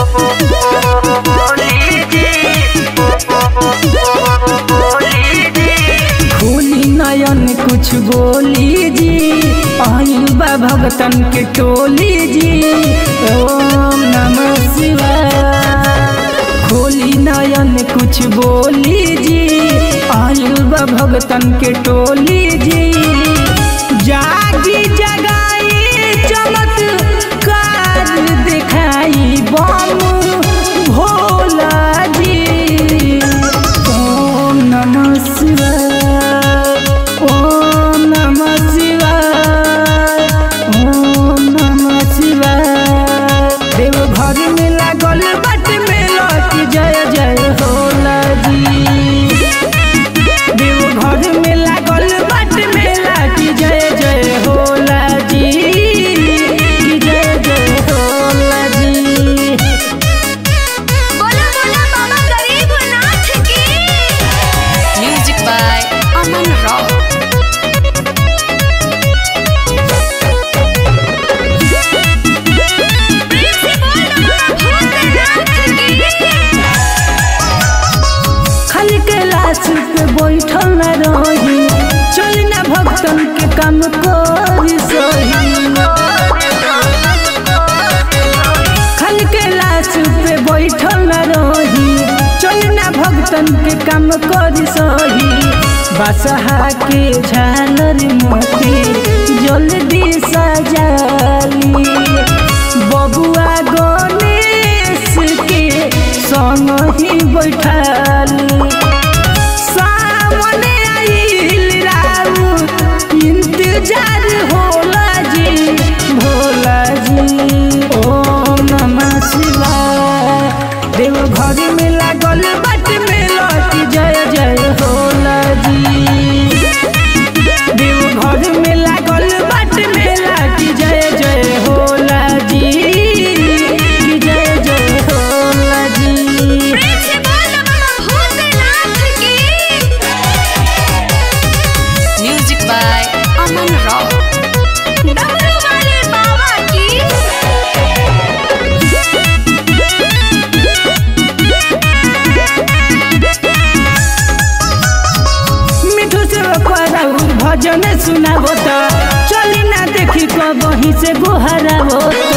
खोली नयन कुछ बोली जी आइल बा भगतन के टोली जी ओम नमः शिवाय खोली नयन कुछ बोली जी आइल बा भगतन के टोली जी जागी जगाई चमत्कार दिखाई बम भोला जी ओम नमः शिवाय ओम नमः शिवाय ओम नमः शिवाय देव घर में लागल बट में लौट जय जय होला जी देव घर में लागल बट में लाठी जय जय होला जी की जय जय होला जी बोला बोला बाबा गरीबनाथ की Music by Aman Rao. प्रेम से बोल भूतनाथ की खाली कैलाश पे बैठल न रही चल न भक्तन के काम करी सही खाली कैलाश पे बैठल न रही चल न भक्तन के काम करी सही बसहा के झालर मोती जल्दी सजाली बबुआ गणेश के संग ही बैठाली सामने आइल राउत इंतजार होला जी भोला जी ओम नमः शिवाय देव घर में लागल बट में लौट जय जय होला जी देव घर में लागल बट में लौट जय जय होला जी की जय जय होला जी प्रेम से बोल भूतनाथ की Music by Aman Rao. डमरू वाले बाबा की मिठू से राउर भजन सुनाबो त चली ना देखी कबही से गोहराबो